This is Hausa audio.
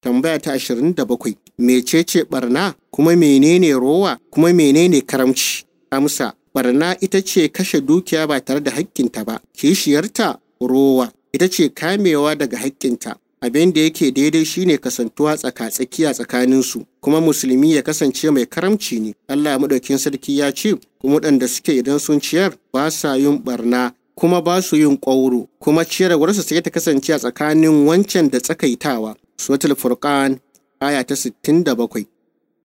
tambaya ta 27 mecece barna kuma menene rowa kuma menene karamci amsa barna ita ce kashe dukiya ba tare da haƙƙinta ba kishiyarta rowa ita ce kamewa daga haƙƙinta abin da yake daidai shine kasantuwa tsaka-tsakiya tsakaninsu kuma musulmi ya kasance mai karamci ne Allah madaukin sarki ya ce kuma waɗanda suke idan sun ciyar ba sa yin barna kuma ba su yin ƙwauro kuma ciyarwarsu sai ta kasance a tsakanin wancan da tsakaitawa suratul furqan aya ta 67